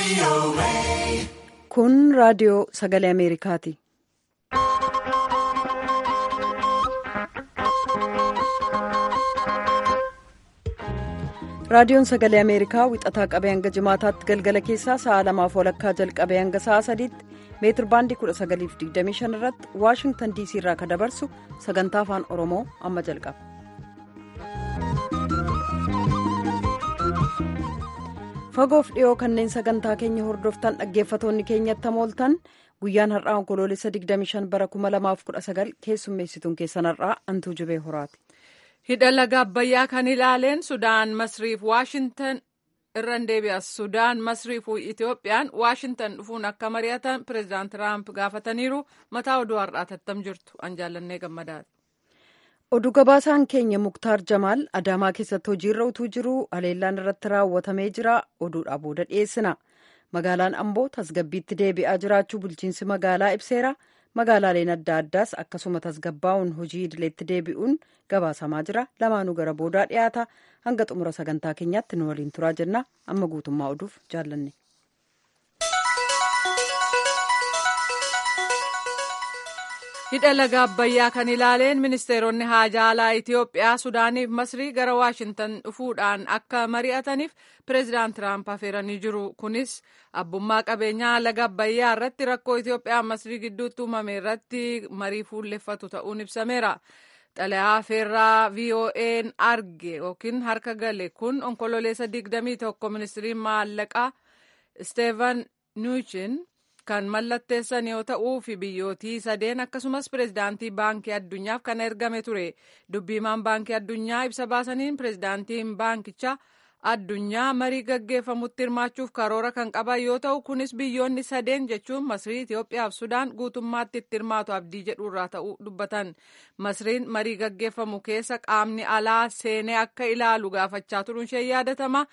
Kun raadiyoo sagalee Ameerikaati. Raadiyoon sagalee Ameerikaa wixataa qabee hanga jimaataatti galgala keessaa sa'a lamaaf walakkaa jalqabee hanga sa'a sadiitti meetir baandii 1925 irratti Waashingtan DC irraa kan dabarsu sagantaa afaan Oromoo amma jalqaba. Fagoof dhiyoo kanneen sagantaa keenya hordoftan dhaggeeffatoonni keenyatti hamooltan guyyaan har'aa onkoloolessa 25 bara 2019 keessummeessituun keessan har'aa antuu jibee horaati. hidha laga abbayyaa kan ilaaleen sudaan masriif waashintan irran deebi'as sudaan masriif itoophiyaan waashintan dhufuun akka mari'atan pireezidaant tiraamp gaafataniiru mataa oduu har'aa tattam jirtu an jaallannee gammadaati. oduu gabaasaan keenya muktaar jamaal adaamaa keessatti hojiirra utuu jiru haleellaan irratti raawwatamee jira oduudhaa booda dhiyeessina magaalaan amboo tasgabbiitti deebi'aa jiraachuu bulchiinsi magaalaa ibseera. magaalaaleen adda addaas akkasuma tasgabbaa'uun hojii idileetti deebi'uun gabaasamaa jira lamaanuu gara boodaa dhiyaata hanga xumura sagantaa keenyaatti nu waliin turaa jenna amma guutummaa oduuf jaallanne. hidha laga abbayyaa kan ilaaleen ministeeronni haajaa alaa itiyoophiyaa sudaaniif masrii gara waashintan dhufuudhaan akka mari'ataniif pireezidaant tiraamp affeeranii jiru kunis abbummaa qabeenyaa laga abbayyaa irratti rakkoo itiyoophiyaa masrii gidduutti uumame irratti marii fuulleffatu ta'uun ibsameera. xalayaa feerraa vo'n arge yookiin harka gale kun onkololeessa 21 ministiriin maallaqaa isteefan nuuchin kan mallatteessan yoo ta'uu fi biyyootii sadeen akkasumas pireezidaantii baankii addunyaaf kan ergame ture dubbiimaan baankii addunyaa ibsa baasaniin pireezidaantiin baankichaa addunyaa marii gaggeeffamutti hirmaachuuf karoora kan qaban yoo ta'u kunis biyyoonni sadeen jechuun masrii itiyoophiyaa fi sudaan guutummaatti itti hirmaatu abdii jedhuurraa ta'uu dubbatan masriin marii gaggeeffamu keessa qaamni alaa seenee akka ilaalu gaafachaa turuun ishee yaadatama.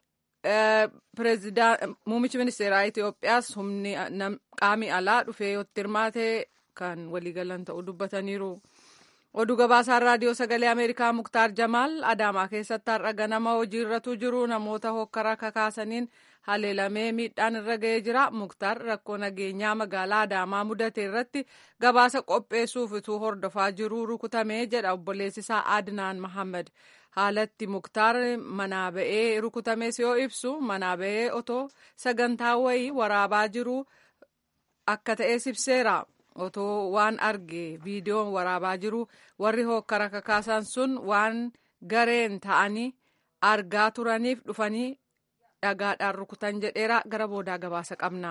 Muummichi ministeeraa Itoophiyaas humni qaamni alaa dhufee yoo itti hirmaate kan waliigalan ta'uu dubbataniiru. Oduu gabaasaan raadiyoo sagalee Ameerikaa Muktaar Jamaal Adaamaa keessatti har'a ganama hojiirratu jiru namoota hokkara kakaasaniin haleelamee miidhaan irra ga'ee jira. Muktaar rakkoo nageenyaa magaalaa Adaamaa mudate irratti gabaasa qopheessuuf utuu hordofaa jiru rukutamee jedha obboleessisaa Adnaan Mahammad. haalatti muktaar manaa ba'ee rukutames yoo ibsu manaa ba'ee otoo sagantaa wayii waraabaa jiru akka ta'es ibseera otoo waan arge viidiyoon waraabaa jiru warri hokkara kakaasan sun waan gareen ta'anii argaa turaniif dhufanii dhagaadhaan rukutan jedheera gara boodaa gabaasa qabna.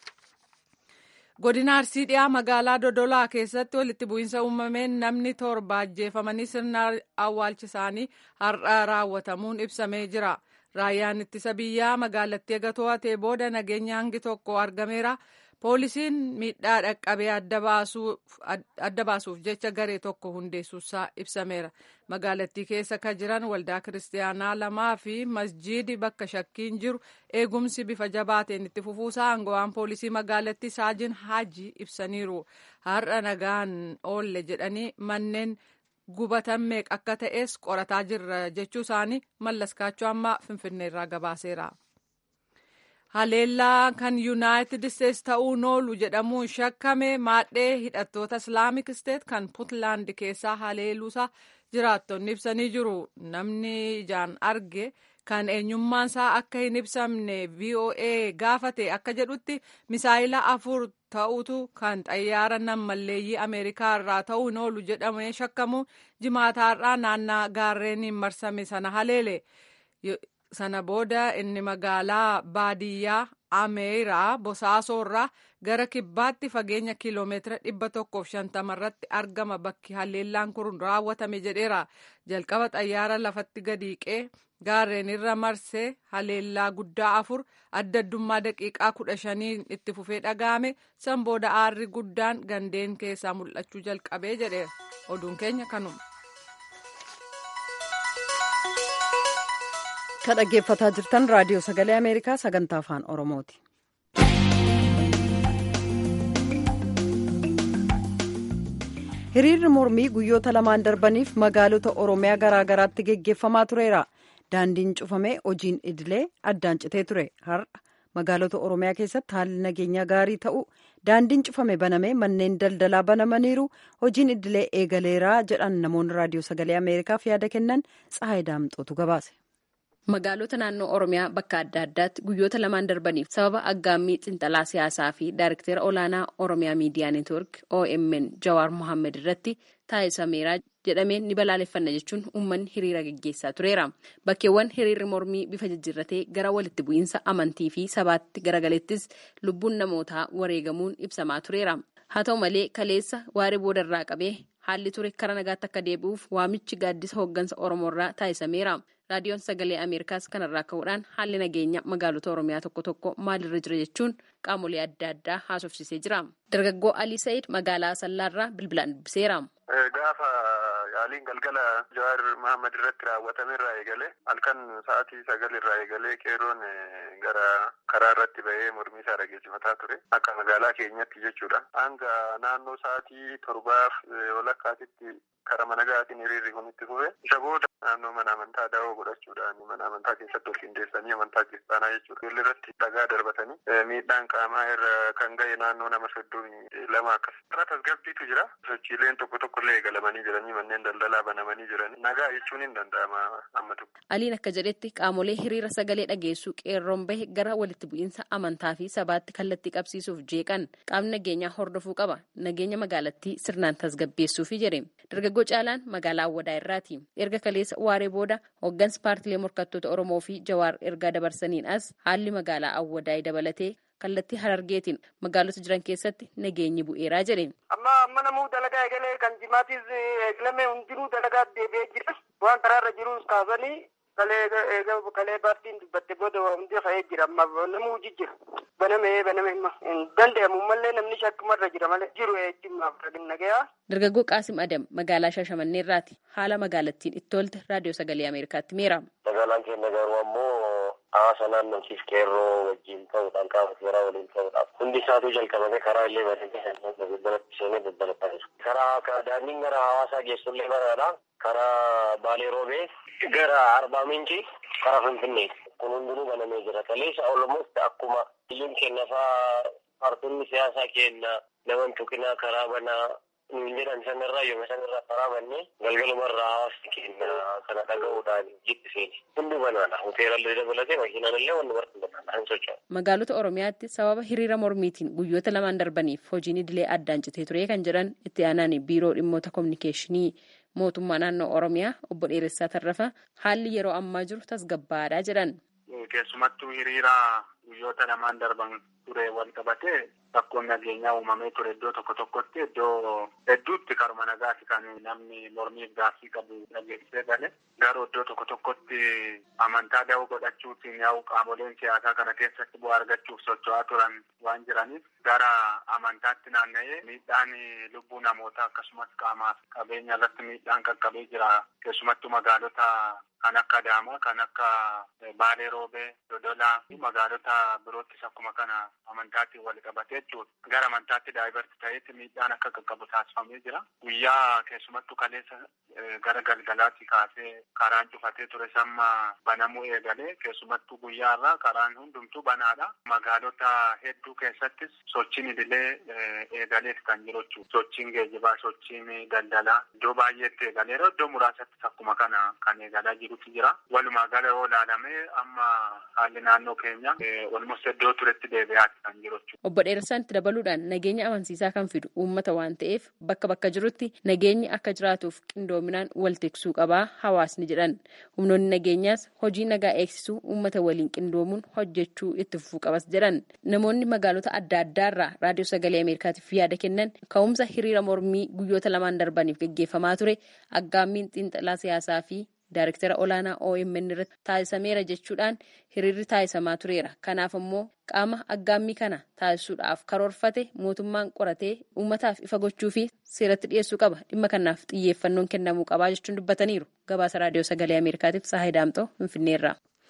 godina arsii dhiyaa magaalaa dodolaa keessatti walitti bu'iinsa uumameen namni torba ajjeefamanii sirna awwaalcha isaanii har'a raawwatamuun ibsamee jira raayyaan ittisa biyyaa magaalattii eega to'atee booda nageenya hangi tokko argameera poolisiin miidhaa dhaqqabee adda baasuuf jecha garee tokko hundeessuusaa ibsameera magaalattii keessa kan jiran waldaa kiristaanaa lamaa fi masjiidi bakka shakkiin jiru eegumsi bifa jabaateen itti fufuusaa aangawaan poolisii magaalattii saajin haajii ibsaniiru har'a nagaan oolle jedhanii manneen gubatan meeqa akka ta'es qorataa jirra jechuu isaanii mallaskaachuu amma finfinneerraa gabaaseera. haleellaa kan yuunaayitid isteetsi ta'uun oolu jedhamuun shakkame maadhee hidhattoota islaamik isteet kan puntlaand keessaa haleeluusaa jiraattonni ibsanii jiru namni ijaan arge kan eenyummaansaa akka hin ibsamne voa gaafate akka jedhutti misaayila afur ta'utu kan xayyaara nammalleeyyii ameerikaa irraa ta'uun oolu jedhamee shakkamu jimaataarraa naannaa gaarreeniin marsame sana haleele. sana booda inni magaalaa baadiyyaa ameeraa bosaasoorraa gara kibbaatti fageenya kiiloomeetira dhibba tokkoof shantama irratti argama bakki haleellaan kun raawwatame jedheera jalqaba xayyaara lafatti gadiiqee gaarreen irra marsee haleellaa guddaa afur adda addummaa daqiiqaa kudha shaniin itti fufee dhaga'ame san booda aarri guddaan gandeen keessaa mul'achuu jalqabee jedheera oduun keenya kanuma. kan dhaggeeffataa jirtan raadiyoo sagalee ameerikaa sagantaa afaan oromooti. hiriirri mormii guyyoota lamaan darbaniif magaalota oromiyaa garaagaraatti geggeeffamaa tureera daandiin cufamee hojiin idilee addaan citee ture har'a magaalota oromiyaa keessatti haalli nageenyaa gaarii ta'u daandiin cufame baname manneen daldalaa banamaniiru hojiin idilee eegaleeraa jedhan namoonni raadiyoo sagalee ameerikaaf yaada kennan tsahayi daamxootu gabaase. Magaalota naannoo Oromiyaa bakka adda addaatti guyyoota lamaan darbaniif sababa aggaammii xinxalaa siyaasaa fi daariktera olaanaa Oromiyaa Miidiyaa Neetwork OMN Jawaar Mohaammed irratti taasisameera jedhameen ni balaaleffanna jechuun uummanni hiriira gaggeessaa tureera. Bakkeewwan hiriirri mormii bifa jijjiirratee gara walitti bu'iinsa amantii fi sabaatti garagalettis lubbuun namootaa wareegamuun ibsamaa tureera. Haa ta'u malee kaleessa waaree boodarraa qabee haalli ture kara nagaatti akka deebi'uuf waamichi gaaddisa hooggansa Oromoorraa taasisameera. raadiyoon sagalee ameerikaas kanarraa ka'uudhaan haalli nageenya magaalota oromiyaa tokko tokko maalirra jira jechuun qaamolee adda addaa haasofsiisee jira dargaggoo alii sa'id magaalaa sallaarraa bilbilaan dubbiseera. gaafa yaaliin galgala jawaar mahammad irratti raawwatame irraa eegale halkan sa'aatii sagal irraa eegalee qeeroon gara karaa irratti bahee mormii isaa dhageessifataa ture akka magaalaa keenyatti jechuudha hanga naannoo sa'aatii torbaaf walakkaatitti kara mana gaatiin hiriirri kun itti fufe isa booda naannoo mana amantaa daawoo godhachuudhaan mana amantaa keessatti ol qindeessanii amantaa kiristaanaa jechuudha ijoollee irratti dhagaa darbatanii miidhaan qaamaa irra kan ga'e naannoo nama soddomii lama akkas irra tasgabbiitu jira sochiileen tokko tokko illee eegalamanii jiranii manneen daldalaa banamanii jiranii nagaa jechuun hin danda'ama amma tokko. Aliin akka jedhetti qaamolee hiriira sagalee dhageessuu qeerroon bahe gara walitti bu'iinsa amantaa fi sabaatti kallattii qabsiisuuf jeeqan qaamni nageenyaa hordofuu qaba nageenya magaalattii sirnaan tasgabbeessuufi jedhe dargaggoo caalaan magaalaa awwadaa irraati erga kaleessa waaree booda hooggansa paartilee morkattoota oromoo fi jawaar ergaa dabarsaniin as haalli magaalaa awwadaa dabalatee kallattii harargeetiin magaalota jiran keessatti nageenyi bu'eeraa jedhe. amma amma namuu dalagaa eegalee kan jimaatis eegalame hundinuu dalagaa deebi'ee jira waan karaarra jirus kaasanii kalee paartiin dubbatte booda hundi ka'ee jira amma namuu jijjira banamee baname himma hin danda'amu mallee namni shakkumarra jira malee jiru ejjimmaaf nagayaa. Dargaggoo Qaasim Adam magaalaa Shaashamanneerraati haala magaalattiin itti tolte raadiyoo sagalee Ameerikaatti meera. Magaalaan keenya garuu ammoo hawaasa naannootiif qeerroo wajjin ta'uudhaan qaama seeraa waliin ta'uudhaaf hundi isaatu jalqabame karaa illee bareedee daldalatti seenee daldalataa jiru. Karaa daandiin gara hawaasaa geessullee baraadha. Karaa Baalee Roobee gara Arbaa Miinci karaa Finfinnee kun hundinuu banamee jira. Kaleessa olmost akkuma biyyoon keenya fa'aa paartonni siyaasaa keenya nama tuqinaa karaa banaa nuun jedhan sanarraa yooma sanarraa karaa bannee galgalumarraa hawaasni keenya kana dhaga'uudhaan jitti seeni. Hundi banaadha. Hoteelallee dabalatee makiinaan illee wanni barri banaadha. Hin socho'u. Magaalota Oromiyaatti sababa hiriira mormiitiin guyyoota lamaan darbaniif hojiin idilee addaan citee ture kan jedhan itti aanaan biiroo dhimmoota kominikeeshinii mootummaa naannoo Oromiyaa obbo Dheeressaa Tarrafa haalli yeroo ammaa jiru tasgabbaadhaa jedhan. Keessumattuu hiriira guyyoota lamaan darban ture wal qabatee rakkoon nageenyaa uumamee ture iddoo tokko tokkotti iddoo hedduutti karuma nagaati kan namni mormiif gaaffii qabu dhageessee gale garuu iddoo tokko tokkotti amantaa da'oo godhachuutiin yaa'u qaamoleen siyaasaa kana keessatti bu'aa argachuuf socho'aa turan waan jiraniif gara amantaatti naanna'ee miidhaan lubbuu namootaa akkasumas qaamaaf qabeenya irratti miidhaan qaqqabee jira keessumattuu magaalota kan akka Adaamaa kan akka Baalee Roobee Dodolaa fi magaalota biroottis akkuma kana amantaatiin wal qabatee jechuudha. Gara amantaatti daa'ibarti ta'etti miidhaan akka qaqqabu taasifamee jira. Guyyaa keessumattuu kaleessa gara galgalaatti kaasee karaan cufatee ture samma banamuu eegalee keessumattuu guyyaarraa karaan hundumtuu banaadha. Magaalota hedduu keessattis sochiin idilee eegaleeti kan jiru jechuudha. Sochiin geejibaa, sochiin daldalaa iddoo baay'eetti eegaleera. Iddoo muraasatti akkuma kana kan eegalaa jirutu jira. Walumaa gala yoo ilaalamee amma haalli naannoo keenya walumatti iddoo turetti deebi'aati kan jiru jechuudha. Obbo Dheeressaan itti dabaluudhaan nageenya amansiisaa kan fidu uummata waan ta'eef bakka bakka jirutti nageenyi akka jiraatuuf qindoominaan wal tiksuu qabaa hawaasni jedhan. Humnoonni nageenyaas hojii nagaa eegsisuu uummata waliin qindoomuun hojjechuu itti fufuu qabas jedhan. Namoonni magaalota adda addaarraa raadiyoo sagalee Ameerikaatiif yaada kennan ka'umsa hiriira mormii guyyoota lamaan darbaniif gaggeeffamaa ture aggaammiin xiinxalaa siyaasaa fi Daariktara olaanaa OMN irratti taasisameera jechuudhaan hiriirri taasisamaa tureera. Kanaaf immoo qaama aggaammii kana taasisuudhaaf karoorfate mootummaan qoratee uummataaf ifa gochuu fi seeratti dhiyeessuu qaba. Dhimma kanaaf xiyyeeffannoon kennamuu qabaa jechuun dubbataniiru. Gabaasa raadiyoo sagalee Ameerikaatiif Saahay Daamxoo Finfinneerraa.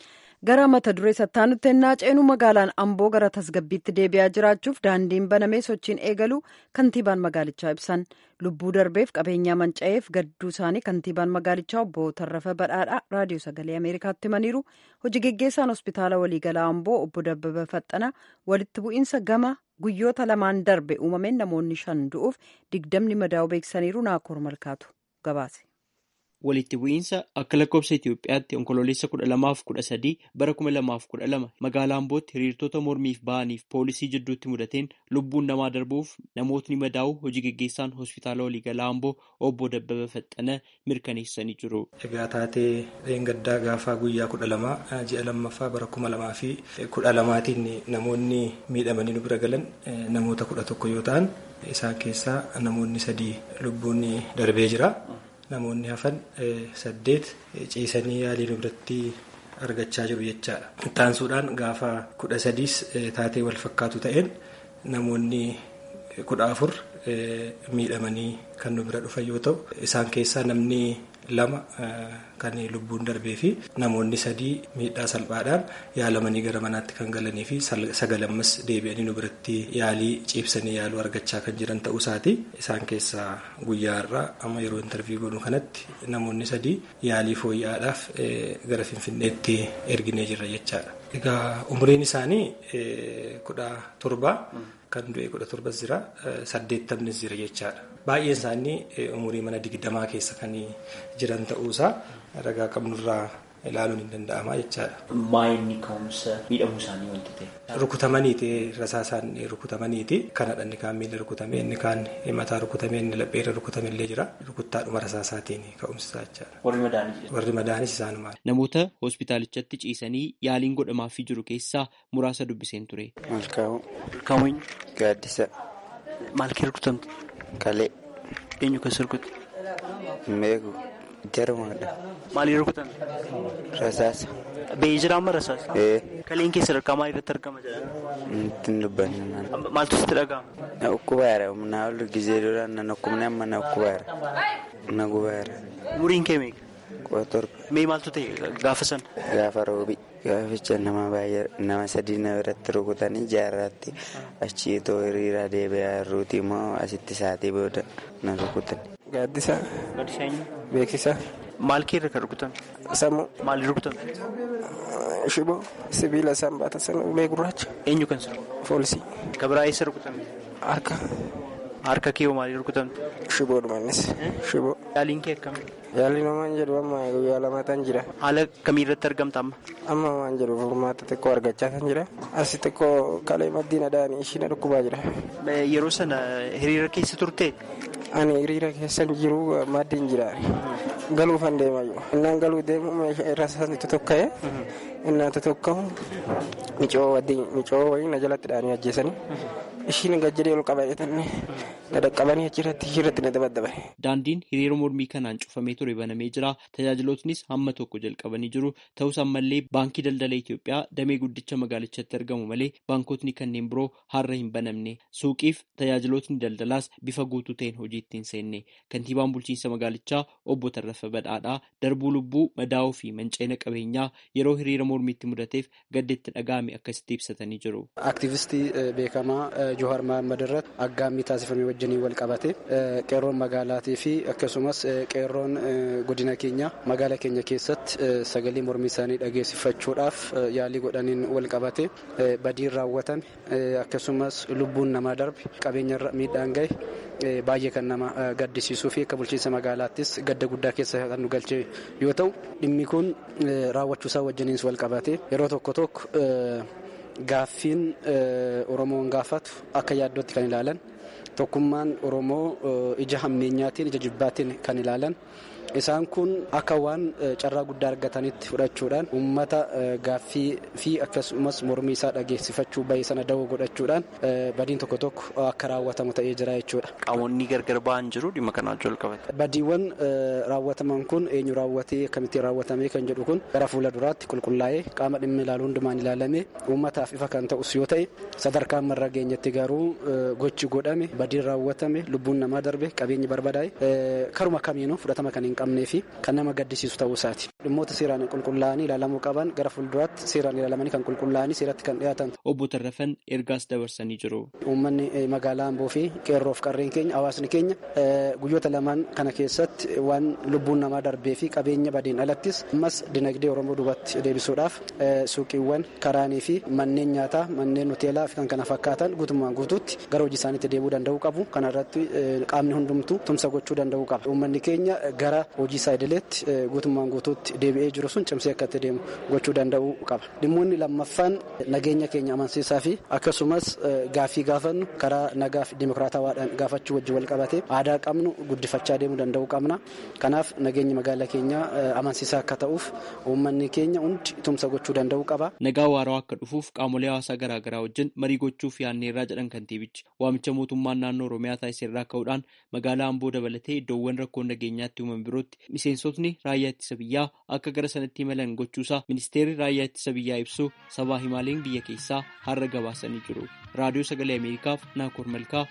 gara mata duree sattaanutti ennaa ceenu magaalaan amboo gara tasgabbiitti deebi'aa jiraachuuf daandiin banamee sochiin eegalu kantiibaan magaalichaa ibsan lubbuu darbeef qabeenyaa manca'eef gadduu isaanii kantiibaan magaalichaa obbo Tarrafa Badhaadhaa raadiyoo sagalee ameerikaatti himaniiru hojii geggeessaan hospitaala waliigalaa amboo obbo Dabbaba Faxxana walitti bu'iinsa gama guyyoota lamaan darbe uumameen namoonni shan du'uuf digdamni madaa'u beeksisaniiru naakoor malkaatu gabaase. walitti bu'iinsa akka lakkoofsa Itoophiyaatti onkololeessa kudha lamaaf kudha sadii bara kuma lamaaf kudha lama magaalaa Ambootti hiriirtota mormiif ba'aniif poolisii jidduutti mudateen lubbuun namaa darbuuf namootni madaa'u hojii geggeessaan hospitaala waliigalaa Amboo obbo Dabbaba Faxxana mirkaneessanii jiru. Egaa taatee dheengaddaa gaafaa guyyaa kudha lamaa ji'a lammaffaa bara kuma lamaa fi kudha lamaatiin namoonni miidhamanii nu bira galan namoota kudha tokko yoo ta'an isaan keessaa namoonni sadii lubbuun darbee jira. Namoonni hafan saddeet ciisanii yaalii nu biratti argachaa jiru jechaadha. Ittaansuudhaan gaafa kudha sadiis taatee wal fakkaatu ta'een namoonni kudha afur miidhamanii kan nu bira dhufan yoo ta'u isaan keessaa namni lama kan lubbuun darbee fi namoonni sadii miidhaa salphaadhaan yaalamanii gara manaatti kan galanii fi sagalammas deebi'anii nu biratti yaalii ciibsanii yaaluu argachaa kan jiran ta'uu isaati. Isaan keessaa guyyaa irraa amma yeroo intarviyu goonu kanatti namoonni sadii yaalii fooyya'aadhaaf gara Finfinneetti erginee jirra jechaadha. Egaa umriin isaanii kudha torba kan du'e kudha torbas jira saddeettamnis jira jechaadha. Baay'een isaanii umurii mana digdamaa keessa kan jiran ta'uusaa ragaa qabnurraa ilaaluun hin danda'ama jechaadha. Maayinni ka'umsa miidhamuu isaanii wanti ta'e. Rukutamaniiti rasaasaan rukutamaniiti. Kanadha inni kaan miila rukutame inni kaan mataa rukutame inni lapheerra rukutame illee jira. Rukuttaadhuma rasaasaatiin ka'umsa jechaadha. Warri madaanis. Warri madaanis isaanumaan. Namoota hospitaalichatti ciisanii yaaliin godhamaafii jiru keessaa muraasa dubbiseen ture. Malkaa'uu. Malkaa'uu eenyu? Gaaddisa. Maal kee rukutamte? Kalee. Eenyu kan sirkutte? Meeku. Jarumaadha. Maalii rukutamte? Rasaasa. Ba'ee jira amma rasaasa? Ee. Kaleen keessa sadarkaa maalii irratti argama jedhama? Ittiin dubbanne. Maaltu sitti dhaga'ama? Na ukkubaara. Na ol gizee duraan na nukkumne amma na ukkubaara. Na gubaara. Umuriin kee meeqa? Kudha torba. Mee maaltu ta'e gaafa sana? Gaafa roobi. Gaaficha nama baay'ee nama sadii na biratti rukutanii jaarraatti achii too hiriiraa deebi'aa jirruuti immoo asitti saatii booda na rukutan. Gaaddisa. Gaaddisa eenyu? Beeksisa. Maal keerra kan rukutame? Sammuu. Maalii rukutame? Shiboo. Sibiila isaan baatan sana ulee gurraacha. Eenyu kan sana? Foolisii. Gabiraa eessa rukutame? Harka. Harka kee hoo maalii rukutamte? Shiboodhumanis. Shiboo. Yaaliin kee akkami? Yaalli namaan jedhu amma guyyaa lamaatan jira. Haala kamii irratti argamta amma? Amma waan jedhu furmaata xiqqoo argachaa kan jira. Asi xiqqoo kalee maddiin adaanii ishii na dhukkubaa jira. Yeroo sana hiriira keessa turte? Ani hiriira keessa jiru maddiin jira. Galuufan deemaa jiru. Innaan galuu deemu meeshaa irra isaanii tokka'ee. Innaan tokka'u micoo waliin na jalatti dhaanii ajjeesanii. Ishiin gajjadee ol qabatanii na dhaqqabanii achirratti ishirratti na dabaddaban. Daandiin hiriira mormii kanaan cufamee ture banamee jira. Tajaajilootnis hamma tokko jalqabanii jiru. Ta'us ammallee baankii daldala Itoophiyaa damee guddicha magaalichatti argamu malee baankotni kanneen biroo har'a hin banamne. Suuqiif tajaajilootni daldalaas bifa guutuu ta'een hojiitti hin seenne. Kantiibaan bulchiinsa magaalichaa obbo Tarrafa Badhaadhaa darbuu lubbuu madaa'uu fi manceena qabeenyaa yeroo hiriira mormiitti mudateef gadda itti dhaga'ame akkasitti ibsatanii jiru. Aktiivistii beekamaa Johaar Mahammad irratti aggaammii taasifame wajjinii wal qabate qeerroon magaalaatii fi akkasumas qeerroon godina keenya magaala keenya keessatti sagalee mormii isaanii dhageessifachuudhaaf yaalii godhaniin wal qabate badiin raawwatame akkasumas lubbuun namaa darbe qabeenya miidhaan gahe baay'ee kan nama gaddisiisuu fi akka bulchiinsa magaalaattis gadda guddaa keessa kan nu galche yoo ta'u dhimmi kun raawwachuusaa wajjiniins wal qabate yeroo tokko tokko gaaffiin oromoon gaafatu akka yaaddootti kan ilaalan tokkummaan oromoo ija hammeenyaatiin ija jibbaatiin kan ilaalan isaan kun akka waan carraa guddaa argatanitti fudhachuudhaan uummata gaaffii fi akkasumas mormii isaa dhageessifachuu bahee sana dawoo godhachuudhaan badiin tokko tokko akka raawwatamu ta'ee jira jechuudha. Qaamonni gargar ba'an jiru dhimma kanaan wal qabate. Badiiwwan raawwataman kun eenyu raawwatee akkamitti raawwatamee kan jedhu kun gara fuula duraatti qulqullaa'ee qaama dhimma ilaalu hundumaan ilaalamee uummataaf ifa kan ta'us yoo ta'e sadarkaa marra geenyatti garuu gochi godhame badiin raawwatame lubbuun namaa darbe qabeenyi barbadaa'e karuma kamiinuu fudhatama kan hin qabnee fi kan nama gaddisiisu ta'uu isaati. Dhimmoota seeraan qulqullaa'anii ilaalamuu qaban gara fuulduraatti seeraan ilaalamanii kan qulqullaa'anii seeratti kan dhiyaatan. Obbo Tarrafan ergaas dabarsanii jiru. Uummanni magaalaa Amboo fi qeerroof qarreen keenya hawaasni keenya guyyoota lamaan kana keessatti waan lubbuun namaa darbee fi qabeenya badeen alattis ammas dinagdee Oromoo duubatti deebisuudhaaf suuqiiwwan karaanii fi manneen nyaataa manneen hoteelaa fi kan kana fakkaatan guutummaan guutuutti gara hojii isaaniitti deebi'uu danda'uu qabu. Kana irratti qaamni hundumtuu tumsa gochuu danda'uu qaba. Uummanni keenya gara hojii isaa idileetti guutummaan guutuutti deebi'ee jiru sun cimsee akka itti deemu gochuu danda'uu qaba. Dhimmoonni lammaffaan nageenya keenya amansiisaa fi akkasumas gaaffii gaafannu karaa nagaa fi dimokiraatawaadhaan gaafachuu wajjin wal qabatee aadaa qabnu guddifachaa deemuu danda'uu qabna. Kanaaf nageenyi magaalaa keenyaa amansiisaa akka ta'uuf uummanni keenya hundi tumsa gochuu danda'uu qaba. Nagaa waaraa akka dhufuuf qaamolee hawaasaa garaagaraa wajjin marii gochuuf yaanneerraa jedhan kantiibichi waamicha mootummaan naannoo Oromiyaa taasiseerraa ka'uudhaan magaalaa Amboo dabalatee iddoowwan rakkoon nageenyaatti uumaman birootti miseensotni raayyaa ittisa biyyaa akka gara sanatti imalan gochuusaa ministeerri raayyaa ittisa biyyaa ibsu sabaa himaaleen biyya keessaa har'a gabaasanii jiru. Raadiyoo Sagalee Ameerikaaf Naakoor Malkaa.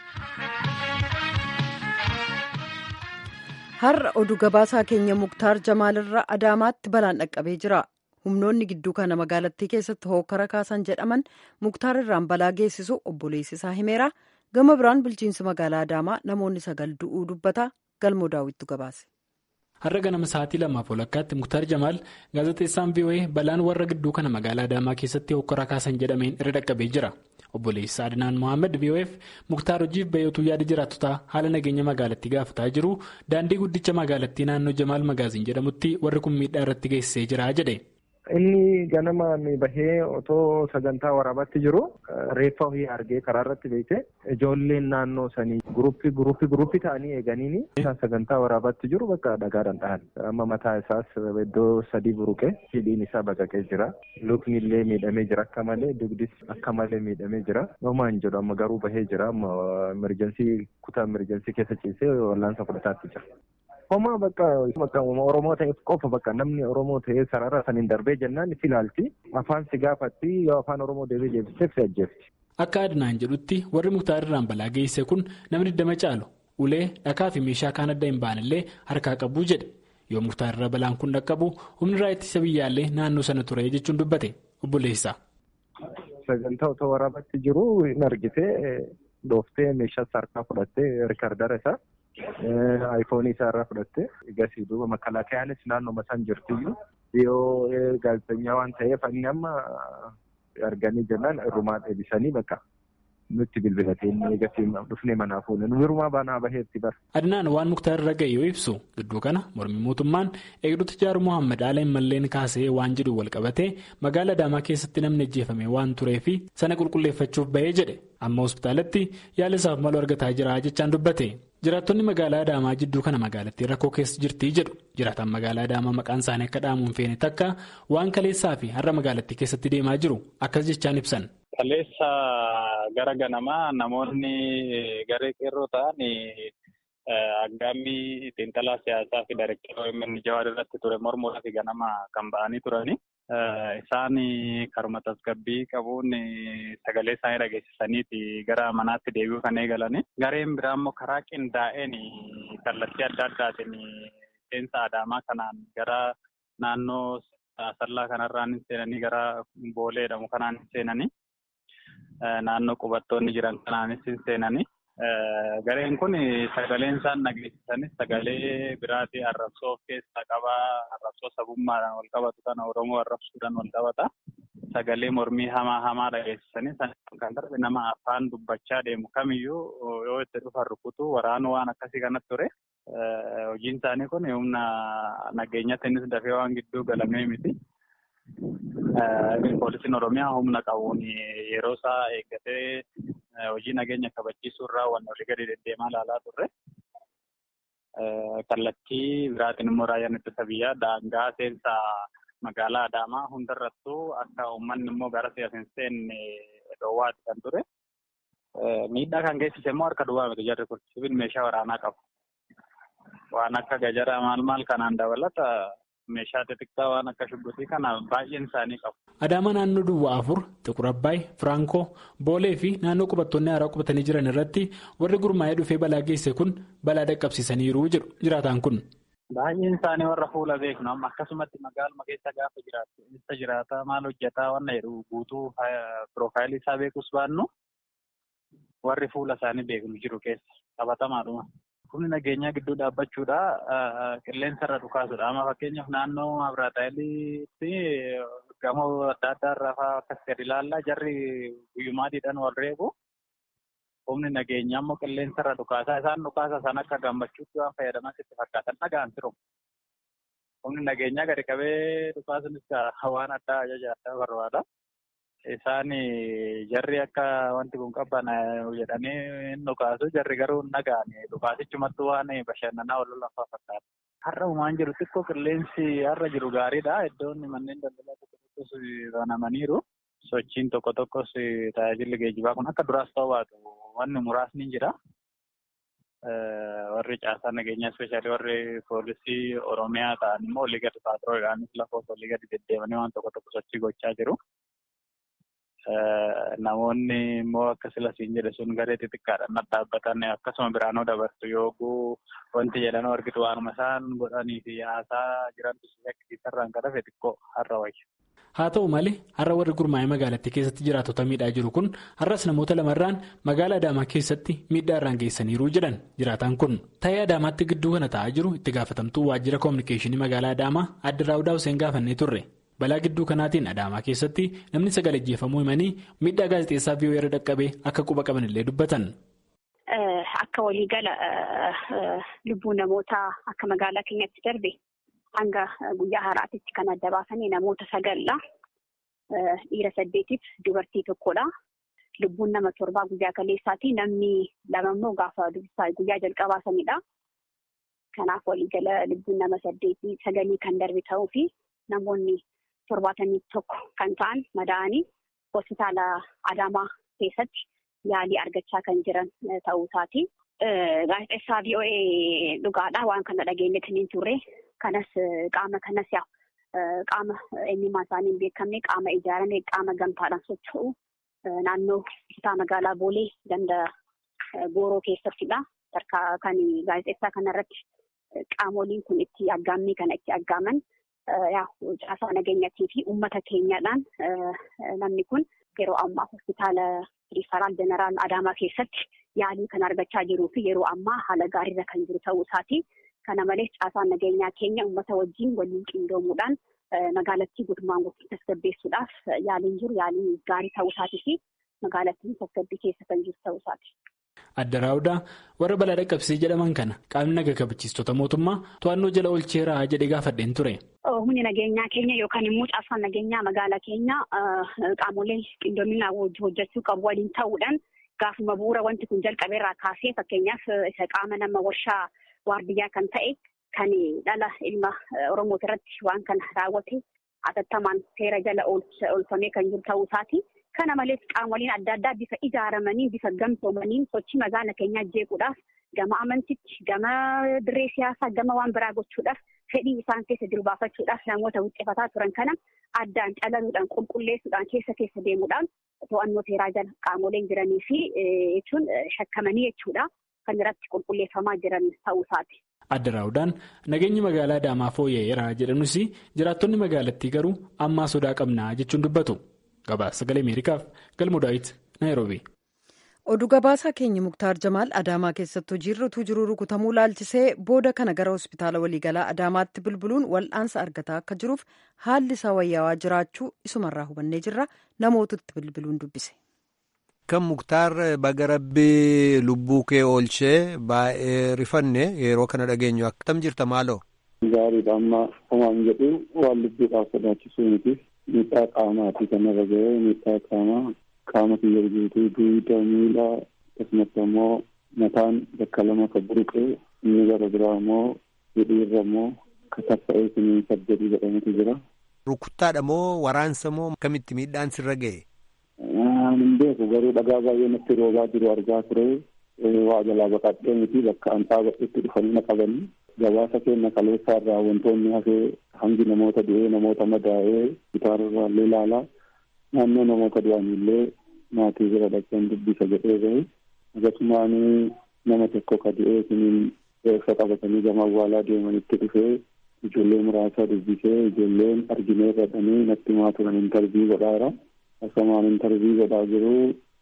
Har'a oduu gabaasaa keenya Muktaar Jamaalirraa Adaamaatti balaan dhaqqabee jira. humnoonni gidduu kana magaalattii keessatti hookara kaasan jedhaman muktaar irraan balaa geessisu obboleessi isaa himeera gama biraan bulchiinsi magaalaa adaamaa namoonni sagal du'uu dubbata galmoo daawwittu gabaase. har'a ganama sa'aatii lamaaf walakkaatti muktaar jamaal gaazexeessaan voa balaan warra gidduu kana magaalaa adaamaa keessatti hookara kaasan jedhameen irra dhaqqabee jira obboleessi adinaan mohaammed vof muktaar hojiif bayotuu yaada jiraattotaa haala nageenya magaalattii gaafataa jiru daandii guddicha magaalattii naannoo jamaal magaaziin jedhamutti warri kun miidhaa irratti geessisee jira jedhe. Inni ganamaan bahee otoo sagantaa waraabaatti jiru reeffa ofii argee karaa irratti beekte ijoolleen naannoo sanii guruppii guruppii guruppii ta'anii eeganiini sagantaa waraabaatti jiru bakka dhagaadhaan dhahan amma mataa isaas iddoo sadii buruqe hidhiin isaa baqaqee jira lukni illee miidhamee jira akka malee dugdis akka malee miidhamee jira homaan jedhu amma garuu bahee jira amma emerjensii kutaa emerjensii keessa ciisee wallaansa fudhataatti jira. Homaa bakka Oromoo ta'eef qofa bakka namni Oromoo ta'ee sarara saniin darbee jennaan si ilaalti. Afaan si gaafatti yoo afaan Oromoo deebee deebiseef si ajjeefti. Akka adnaan jedhutti warri muktaar irraan balaa geesse kun namni digdama caalu ulee dhakaa fi meeshaa kaan adda hin baanellee harkaa qabu jedhe yoo muktaar irra balaan kun dhaqqabu humni raayyaa ittisa biyyaallee naannoo sana ture jechuun dubbate obboleessa. Sagantaa otoo waraabatti jiru hin argite dhooftee meeshaa harkaa fudhattee riikardara isaa. Aayifoonii isaa irraa fudhattee egasii duuba makalaakayaanis naannoo isaan jirtiyyuu yoo gaazexeessaa waan ta'eef inni amma arganii jennaan irrumaa deebisanii bakka nutti bilbilatee inni egasii dhufnee manaa fuune nu birumaa baanaa baheetti bara. Adnaan waan muktaar irra ga'e yoo ibsu gidduu kana mormii mootummaan eegdota jaaru Mohaammed Aala malleen kaasee waan jedhu wal qabatee magaala Adaamaa keessatti namni ajjeefame waan tureefi sana qulqulleeffachuuf bahee jedhe amma hospitaalatti yaala isaaf malu argataa jira jechaan dubbate. jiraattonni magaalaa adaamaa jidduu kana magaalattii rakkoo keessa jirtii jedhu jiraataan magaalaa adaamaa maqaan isaanii akka dhaamuun feene takka waan kaleessaa fi har'a magaalattii keessatti deemaa jiru akkas jechaan ibsan. Kaleessa gara ganamaa namoonni garee qeerroo ta'an aggaammii xiinxalaa siyaasaa fi daayireektarii OMN Jawaar irratti ture mormuudhaaf ganama kan ba'anii turani. Isaan karuma tasgabbii qabuun sagalee isaanii dhageessisaniiti gara manaatti deebi'uu kan eegalani. Gareen biraa immoo karaa qindaa'een kallattii adda addaatiin seensa adaamaa kanaan gara naannoo asallaa kanarraan seenanii gara boolee jedhamu kanaan seenanii naannoo qubattoonni jiran kanaanis seenanii. Gareen kun sagaleen isaan dhageessisanis sagalee biraatii arrabsoo of keessaa qabaa arrabsoo sabummaadhaan wal qabatu kana Oromoo arrabsuudhaan wal qabata. Sagalee mormii hamaa hamaa dhageessisanis kan darbe nama afaan dubbachaa deemu kamiyyuu yoo itti dhufan rukutu waraanu waan akkasii kanatti ture. Hojiin isaanii kun humna nageenyattiinis dafee waan gidduu galamee miti. Poolisiin Oromiyaa humna qabuun yeroo isaa eeggatee hojii nageenya kabachiisuu irraa waan olii gadi deddeemaa ilaalaa turre. Kallattii biraatiin immoo raayyaan ittisa biyyaa daangaa seensa magaalaa Adaamaa hundarrattuu akka uummanni immoo gara siyaasa hin seenne dhoowwaati kan ture. Miidhaa kan geessise immoo harka duwwaa miti jarri kun sibiil meeshaa waraanaa qabu. Waan akka gajaraa maal maal kanaan dabalata meeshaa xixiqqaa waan akka shubbitii kana baay'een isaanii qabu. Adaama naannoo Duwwaa afur, Xiqur Abbaay, Firankoo, Boolee fi naannoo qubattoonni haaraa qubatanii jiran irratti warri gurmaa'ee dhufee balaa geesse kun balaa dhaqqabsiisaniiru jedhu jiraataan kun. Baay'een isaanii warra fuula beeknu amma akkasumatti magaaluma keessa gaafa jiraatu eessa jiraata maal hojjetaa wanna jedhu guutuu piroofaayilii isaa beekus baannu warri fuula isaanii beeknu jiru keessa qabatamaadhuma. Humni nageenyaa gidduu dhaabbachuudha qilleensa irra dhukaasudha. Amma fakkeenyaaf naannoo Abiraataayiliitti gamoo adda addaa irraa fa'aa akkas gadi ilaallaa jarri guyyumaadhiidhaan wal reebu. Humni nageenyaa immoo qilleensa irra dhukaasaa isaan dhukaasa san akka gammachuutti waan fayyadaman itti fakkaatan dhagaan jiru. Humni nageenyaa gadi qabee dhukaasunis waan addaa ajaja addaa barbaada. Isaan jarri akka wanti kun qaban jedhanii hin dhukaasu jarri garuu hin dhaga'ani dhukaasichumattuu waan bashannanaa wal lafaa fakkaata. Har'a uumaan jiru xiqqoo qilleensi har'a jiru gaariidha. Iddoon manneen daldalaa tokko tokkos banamaniiru. Sochiin tokko tokkos tajaajilli geejjibaa kun akka duraas ta'uu baatu wanni muraasni jira. Warri caasaa nageenyaa ispeeshaalii warri poolisii Oromiyaa ta'an immoo olii gadi paatroolidhaanis lafa olii gadi deddeemanii waan tokko tokko sochii gochaa jiru. Namoonni immoo akka silasiin jedhe sun garee xixiqqaadhaan dhaabbatan akkasuma biraanoo dabarsu yooguu wanti jedhan argitu waanuma isaan godhanii fi haasaa jiran akkasiisarraan kadhafe xiqqoo har'a wayya. Haa ta'u malee har'a warri gurmaa'ee magaalattii keessatti jiraatota miidhaa jiru kun har'as namoota lamarraan magaalaa Adaamaa keessatti miidhaa irraan geessaniiru jedhan jiraataan kun. Ta'ee Adaamaatti gidduu kana ta'aa jiru itti gaafatamtuu waajjira koominikeeshinii magaalaa Adaamaa adde Raawudaa Hussein gaafannee turre. Balaa gidduu kanaatiin Adaamaa keessatti namni sagal ajjeefamuu himanii miidhaa gaazexeessaa viiyoo irra dhaqqabee akka quba qabanillee dubbatan. Akka waliigala lubbuu namootaa akka magaalaa keenyatti darbe hanga guyyaa haraatitti kan adda baasanii namoota sagalla. Dhiira saddeetiif dubartii tokkodha. Lubbuun nama torbaa guyyaa kaleessaati. Namni lama immoo gaafa guyyaa jalqabaa sanidha. Kanaaf waliigala lubbuun nama saddeetii sagalii kan darbe ta'uu fi namoonni torbaatamii tokko kan ta'an madaa'anii hospitaala Adaamaa keessatti yaalii argachaa kan jiran ta'uu isaati. Gaazexeessaa VOA dhugaadha waan kana dhageenyetti hin turre. Kanas qaama kanas qaama eenyummaa isaanii hin beekamne qaama ijaarame qaama gamtaadhaan socho'u naannoo kutaa magaalaa Boolee ganda Gooroo keessattidha. Kan gaazexeessaa kanarratti qaamoliin kun itti aggaammii kana itti aggaaman caasaa nageenyaatii fi uummata keenyaadhaan namni kun yeroo ammaa hospitaala riifaraal jeneraal Adaamaa keessatti yaalii kan argachaa jiruu fi yeroo ammaa haala gaariirra kan jiru ta'uu isaati. Kana malees caasaan nageenyaa keenya uummata wajjin waliin qindoomuudhaan magaalattii guutummaan guutuu tasgabbeessuudhaaf yaaliin jiru yaalii gaarii ta'uu isaatii fi magaalattiin tasgabbii keessa kan jiru ta'uu isaati. Adda Raawudaa warra balaa dhaqqabsee jedhaman kana qaamni naga kabachiistota mootummaa to'annoo jala oolcheera jedhee gaafadheen ture. Humni nageenyaa keenya yookaan immoo caasaan nageenyaa magaalaa keenya qaamolee qindoominaa hojjechuu qabu waliin ta'uudhaan gaafuma bu'uura wanti kun jalqabeerraa kaasee fakkeenyaaf isa qaama nama warshaa waardiyyaa kan ta'e kan dhala ilma Oromoo irratti waan kana raawwate hatattamaan seera jala oolfamee kan jiru ta'uu isaati. Kana malees qaamoliin adda addaa bifa ijaaramanii bifa gamtoomaniin sochii magaala keenyaa jeequudhaaf gama amantichi gama dirree siyaasaa gama waan biraa gochuudhaaf fedhii isaan keessa jiru baafachuudhaaf namoota wuxxefataa turan kana addaan calaluudhaan qulqulleessuudhaan keessa keessa deemuudhaan to'annoo seeraa jala qaamoleen jiranii fi jechuun shakkamanii jechuudha kan irratti qulqulleeffamaa jiran ta'uu isaati. Adda Raawudaan nageenyi magaalaa Adaamaa fooyya'eera jedhanus jiraattonni magaalattii garuu ammaa sodaa qabnaa jechuun dubbatu. Gabaasa sagalee Ameerikaaf galmoo daawit Naayiroobi. Oduu gabaasaa keenya Muktaar Jamaal Adaamaa keessatti hojiirra utuu jiruu rukutamuu laalchisee booda kana gara hospitaala waliigalaa Adaamaatti bilbiluun wal'aansa argataa akka jiruuf haalli isaa wayyaawaa jiraachuu isumarraa hubannee jirra namootutti bilbiluun dubbise. Kan Muktaar baga rabbii lubbuu kee oolchee baay'ee rifanne yeroo kana dhageenyu akkam jirta maaloo? Gaariidha amma homaan jedhu waan lubbuudhaaf sodaachisuu miti. Miidhaa qaamaatii kanarra ga'ee miidhaa qaamaa qaama kiyya guutuu duuda miila akkasumas immoo mataan bakka lama kan buruqee inni gara biraa immoo hidhiirra immoo kataffa'ee siniin saddeetii jedhamutu jira. Rukuttaadha moo waraansa moo akkamitti miidhaan sirra ga'e? Hin beeku garuu dhagaa baay'ee natti roobaa jiru argaa ture waa jalaa baqadhee miti bakka an dhaabadhetti dhufanii na qabanii. gabaasa keenya kaleessaa irraa wantoonni hafee hangi namoota du'ee namoota madaa'ee gitaararraa illee ilaalaa naannoo namoota du'anillee maatii bira dhaqeen dubbisa jedhee gahe akkasumaan nama tokko ka du'ee siniin reeffa qabatanii gama awwaalaa deemanitti dhufee ijoollee muraasaa dubbisee ijoolleen arginee jedhanii natti himaa turan intarvii godhaara akkasumaan intarvii godhaa jiru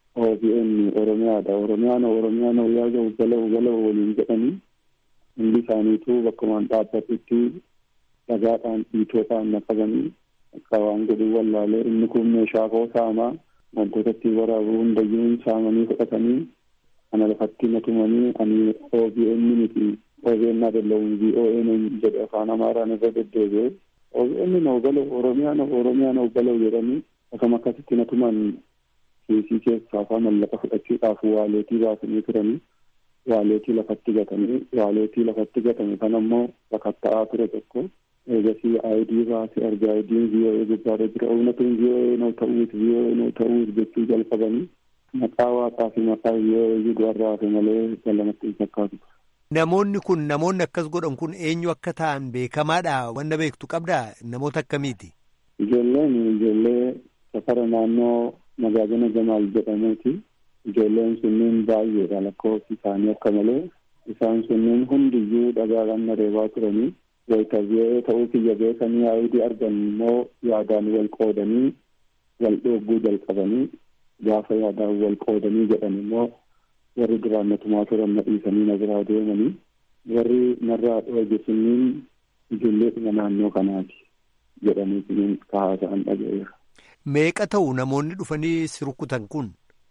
OBN Oromiyaadha Oromiyaan Oromiyaan Oyyaa Ugala Ugala waliin jedhanii hundi isaaniitu bakkumaan dhaabbatutti dhagaadhaan dhiitoodhaan naqabanii akka waan godhuu wallaalee inni kun meeshaa koo saamaa wantoota ittiin waraabuu hundayyuu saamanii fudhatanii ana lafatti natumanii ani OBN miti OBN adallawun VON jedhe afaan amaaraan irra deddeebi'e OBN na ogalau Oromiyaa na Oromiyaa na ogalau jedhanii akkama akkasitti natuman kiisii keessaa afaan mallaqa fudhachuudhaaf waaleetii baasanii turanii waaleetii lafatti gatanii waaleetii lafatti gatame kan ammoo sakatta'aa ture tokko eegasii aayidii baasee arga aayidiin VOA gubbaarra jira oomnatuun VOA noo ta'uut VOA noo ta'uut jechuu jalqabanii maqaa waaqaa fi maqaa VOA du'arraa hafe malee galamatti hin fakkaatu. Namoonni kun namoonni akkas godhan kun eenyu akka ta'an beekamaadha wanna beektu qabdaa namoota akkamiiti? Ijoolleen ijoollee safara naannoo magaajana Jamaal jedhamuuti. Ijoolleen sunniin baay'eedha lakkoofsi isaanii akka malee isaan sunniin hundiyyuu dhagaadhaan reebaa turanii wayitabi'ee ta'uu kiyya beekanii aayidii argan immoo yaadaan wal qoodanii wal dhogguu jalqabanii gaafa yaadaan wal qoodanii jedhan immoo warri duraan natumaa turan na dhiisanii na biraa deemanii warri narraa dhooge sunniin ijoolleedhuma naannoo kanaati jedhanii sunniin kaasa'an dhaga'eera. Meeqa ta'u namoonni dhufanii si rukutan kun?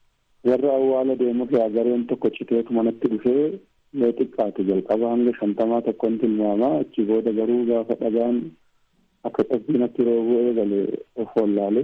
Warra awwaala deemurraa gareen tokko citeetu manatti dhufee yoo xiqqaate jalqaba hanga shantamaa tokkoon tilmaamaa achi booda garuu gaafa dhagaan akka qabbiinatti roobuu eegale of wallaale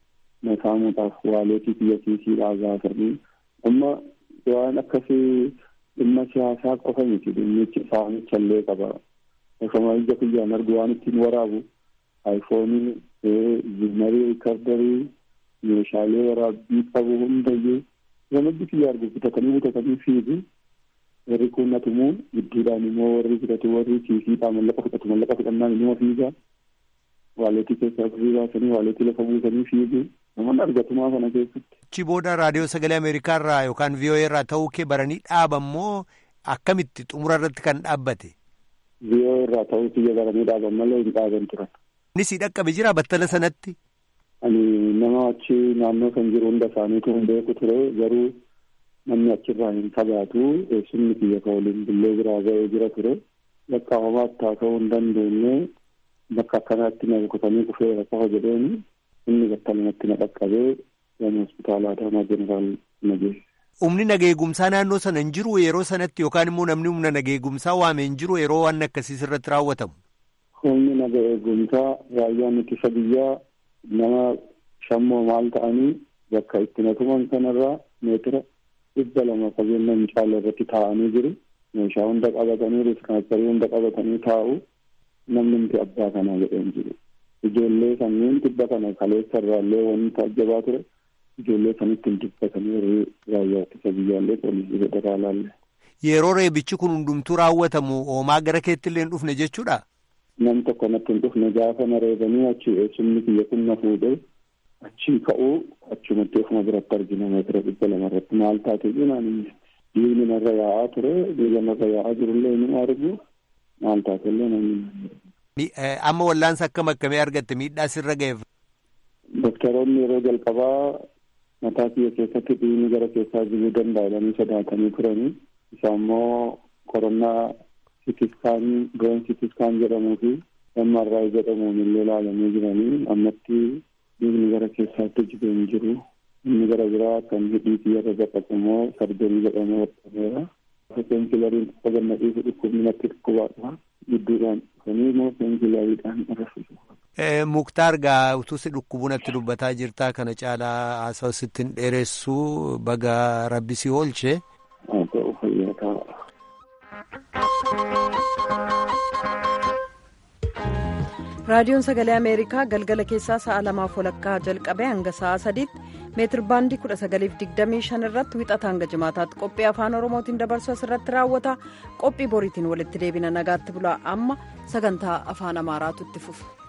na saamuudhaaf waaleetii biyya kiisiidhaa gaafanii amma waan akkasii dhimma siyaasaa qofa miti dhimmichi saamicha illee qaba osoma ija kiyyaan argu waan ittiin waraabu aayifoonii zimarii riikardarii meeshaalee waraabbii qabu hundayyuu gamaddi kiyya argu bitatanii bitatanii fiigu warri kun natumuu gidduudhaan immoo warri bitatu warri kiisiidhaa mallaqa fudhatu mallaqa fudhannaan immoo fiigaa waaleetii keessaa firii baasanii waaleetii lafa buusanii fiigu namoonni argatumaa kana keessatti. Achi booda raadiyoo sagalee Ameerikaa irraa yookaan VOA irraa ta'uu kee baranii dhaaba immoo akkamitti xumura irratti kan dhaabbate. VOA irraa ta'uu kiyya baranii dhaaban malee hin dhaaban turan. Inni si dhaqqabe jira battala sanatti. Ani nama achi naannoo kan jiru hunda isaaniitu hin beeku ture garuu namni achirraa hin fagaatu eessumni kiyya ka waliin billee biraa ga'ee jira ture lakkaa'amaatti haa ta'uu hin dandeenye bakka akkanaatti na rukutanii kufeera qofa jedheeni inni battalumatti na dhaqqabee gama hospitaalaa Adaamaa jeneraal na geesse. Humni nageegumsaa naannoo sana hin jiru yeroo sanatti yookaan immoo namni humna nageegumsaa waame hin jiru yeroo waan akkasiis irratti raawwatamu. Humni nageegumsaa raayyaan ittisa biyyaa nama shammoo maal ta'anii bakka itti natuman kanarraa meetira dhibba lama fageenya hin caalle irratti taa'anii jiru. Meeshaa hunda qabatanii riskaacharii hunda qabatanii taa'u. namni nuti abbaa kanaa jedheen jiru. Ijoollee sanniin dhibba kana kaleessa irraallee wanti ajjabaa ture. Ijoollee sanitti hin dubbatanii warri raayyaa ittisa biyyaallee poolisii federaalaallee. Yeroo reebichi kun hundumtuu raawwatamu hoomaa gara keetti illee hin dhufne jechuudha. Nam tokko natti hin dhufne gaafa na reebanii achi eessumni kiyya kun na fuudhee achii ka'uu achumatti ofuma biratti argina meetira dhibba lama irratti maal taate jenaan dhiigni narra yaa'aa ture dhiiga narra yaa'aa jirullee ni argu maal taate illee namni. Amma wallaansa akkam akkamii argatte miidhaa sirra ga'eef. Doktoroonni yeroo jalqabaa mataa kiyya keessatti dhiigni gara keessaa jiguu danda'a jedhanii sodaatanii turanii isa immoo qorannaa sitiskaan goon sitiskaan jedhamuu fi MRI jedhamuun illee ilaalamee jiranii ammatti dhiigni gara keessaatti jigee hin jiru. Inni gara biraa kan hidhii kiyyarra baqaqu immoo sarjanii jedhamee hodhameera. Peenkilariin tokko ganna dhiisu dhukkubni natti dhukkubaadha. Gidduudhaan dhufanii immoo peenkilariidhaan arrasisu. Muktaar gaa utuu si dhukkubu natti dubbataa jirtaa kana caalaa haasawaa sitti hin dheeressu baga rabbi si oolche. Haa ta'u fayyaa ta'a. raadiyoon sagalee ameerikaa galgala keessaa sa'a lamaaf walakkaa jalqabee hanga sa'a sadiitti meetir baandii 1925 irratti wixata hanga jimaataatti qophii afaan oromootiin dabarsu asirratti raawwata qophii boriitiin walitti deebina nagaatti bulaa amma sagantaa afaan amaaraatu itti fufa.